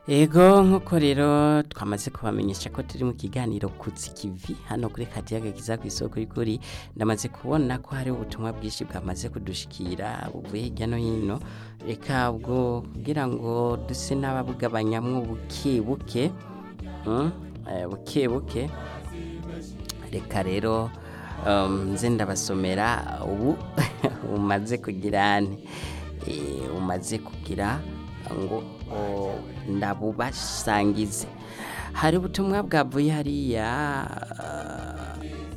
Ego nk'uko rero twamaze kubamenyesha ko turi mu kiganiro kutsi kivi hano kuri kadiyaga kiza ku isoko y'ukuri ndamaze kubona ko hari ubutumwa bwinshi bwamaze kudushikira buvuye hirya no hino reka ubwo kugira ngo duse n'ababugabanyamwo buke buke mm, eh, buke buke reka rero um, nze ndabasomera ubu umaze kugira ane Eh, umaze kugira ngo o, ndabubasangize hari ubutumwa bwavuye hariya ah,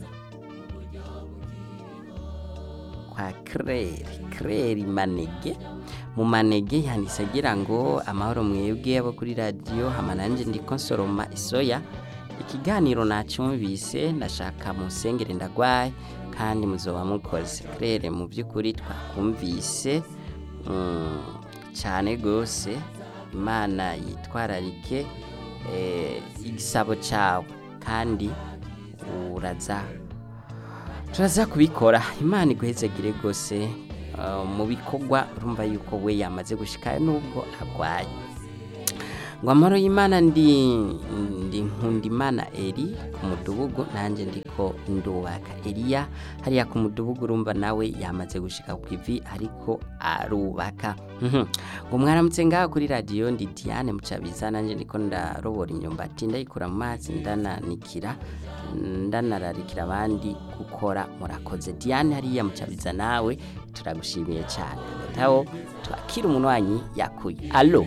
kwa Claire Claire Manege mu manege yanditse agira ngo amahoro mwebwe abo kuri radiyo hama nanje ndiko nsoroma isoya ikiganiro nacyumvise ndashaka musengere ndagwaye kandi muzoba mukoze Claire mu by'ukuri twakumvise mm, cyane gose imana yitwararike eh, igisabo cyawe kandi uraza turaza kubikora imana iguhezagire rwose uh, mu bikorwa urumva yuko we yamaze gushikayo nubwo arwaye ngo amahoro y'imana ndi ndi nkunda imana eri ku mudugugu nanjye ndiko ndubaka eliya hariya ku mudugugu urumva nawe yamaze gushika ku ivi ariko arubaka Mhm. ngo mwaramutse ngaha kuri radiyo ndi diane mucabiza nanjye ndiko ndarobora imyumbati ndayikura mu mazi ndananikira ndanararikira abandi gukora murakoze diane hariya mucabiza nawe turagushimiye cyane hagataho twakira umunwanyi yakuye alo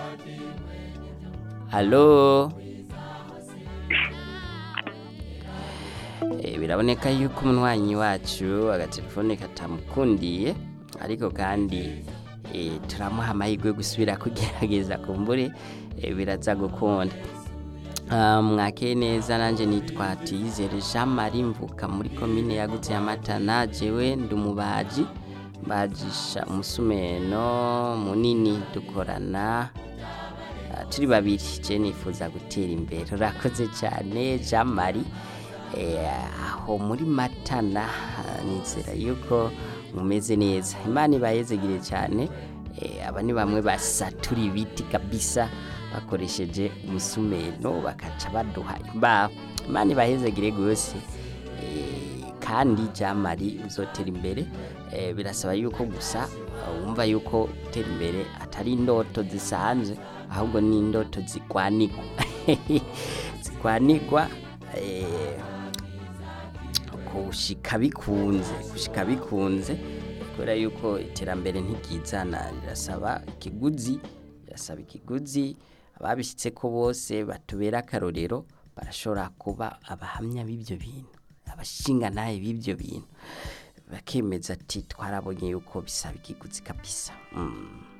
alo Eh, biraboneka yuko umunywanyi wacu agatelefone katamukundiye ariko kandi eh, turamuha amahirwe yo gusubira kugerageza kumbure eh, biraza gukunda Ah, mwakeye neza nanjye nitwa tuyizere jean marie mvuka muri komine yagutse ya matana jewe ndi umubaji mbajisha umusumeno munini dukorana Ah, turi babiri je nifuza gutera imbere urakoze cyane jean marie Eh, aho muri matana ah, nizera yuko mumeze neza imana ibayezegire cyane Eh, aba ni bamwe basatura ibiti kabisa bakoresheje umusumeno bakaca baduha imbaho imana ibahezegire rwose Eh, kandi jamari uzotera imbere eh, birasaba yuko gusa uh, wumva yuko gutera imbere atari indoto zisanzwe ahubwo ni indoto zikwanigwa zikwanigwa eh, kushika bikunze gushika bikunze kubera yuko iterambere ntiryizana rirasaba ikiguzi rirasaba ikiguzi ababishyitse ko bose batubera akarorero barashobora kuba abahamya b'ibyo bintu abashinga nawe b'ibyo bintu bakemeza ati twarabonye yuko bisaba ikiguzi kabisa mm.